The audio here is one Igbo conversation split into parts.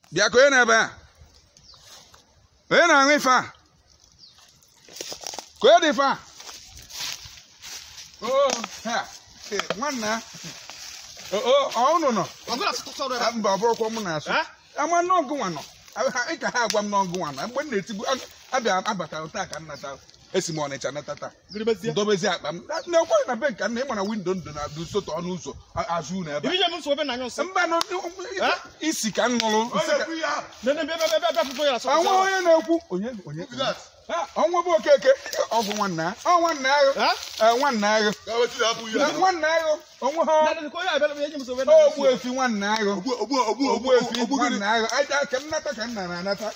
bịa ka onye na-ebe a onye na-aṅụ ife a ka onye dị ife a oo ha eh, nwanna oo ọ unu nọ ọgụla sọrọ ebe Ah, mba ọ bụrụkwa mụ na-asụ Eh? ama n'ọgụ nwa nọ Ah, ha- ị ka ha agwa m n'ọgụ nwa nọ mgbe m na-etigbu a- abịa abatara taa ka m nata esi m ọnịcha nata taa gịrịbezie dobezi akpa m Na- na-ekweghị na be nka nna ị mara windo ndo na soto ọnụ ụzọ a- azụ unu ebe a. ibi je m nsogbu ebe na anya nsọ mba nọ Eh? isi ka m nụrụ isi ka- nene bịa bịa bịa bịa fụfụ ya sọ ọnwa onye na-ekwu onye onye Ah, ọnwa bụ okeke ọgwụ nwanna ọ nwanna agụ Eh, nwanna agụ Eh, nwanna agụ onwe ha nene ko ya bịa bịa je m nsogbu ebe na anya ogbu nsọ efi nwanna agụ ogbu efi nwanna agụ aja ka m nata ka m nara anata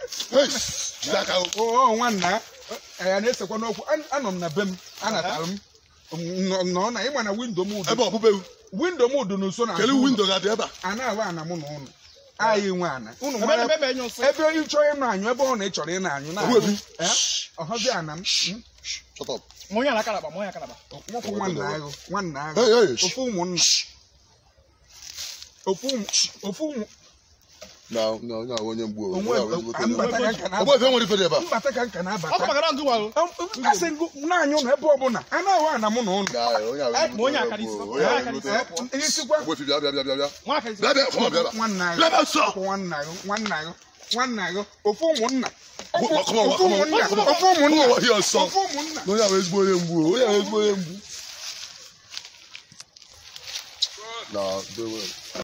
o nwanna ya na-esekwa n'okwu An- anọ m na be m anatara m nọ nọ na ịma na windo m udo ebe ọbụbe windo m udo n'uso na kele windo ga-adị ebe a a na-awa ana mụ na ụnụ anyị nwe ana ụnụ ebe mara ebe ebe anya nsọ ebe ị chọrọ ịnụ anyụ ebe ọ na ị chọrọ ịnụ anyụ na Ogbu efi. ọhọzi ana m mm, shut up mụ ya na kalaba mụ ya kalaba nwoke nwanna agụ nwanna agụ hey hey ofu ụmụnna ofu ụmụ- ofu ụmụ na na onye ahụ onye mgbu onwe mbata ka nka ọgbọ na-abata efe nwere ife dị ebe a mbata ka nka ọkụ na-abata magara ndụ walụ asị ngụ na-anyụ na ebe ọbụla a na-ahụ ana mụ na ụnụ Na, onye ahụ Eh, ma onye akara isi, onye onye ahụ akara isi. onye Eh, isikwa ọgbọ efe bịa bịa bịa bịa bịa nwa aka isi bịa bịa fọma bịa bịa nwanna agụ bịa bịa sọ ọkụ nwanna agụ nwanna agụ nwanna agụ ofu ụmụnna Come on, come on, ofu come on, ụmụnna come on. ofu ụmụnna Come on, here, son. ofu ụmụnna na onye ahụ ezigbo onye mgbu onye ahụ ezigbo onye mgbu na dewe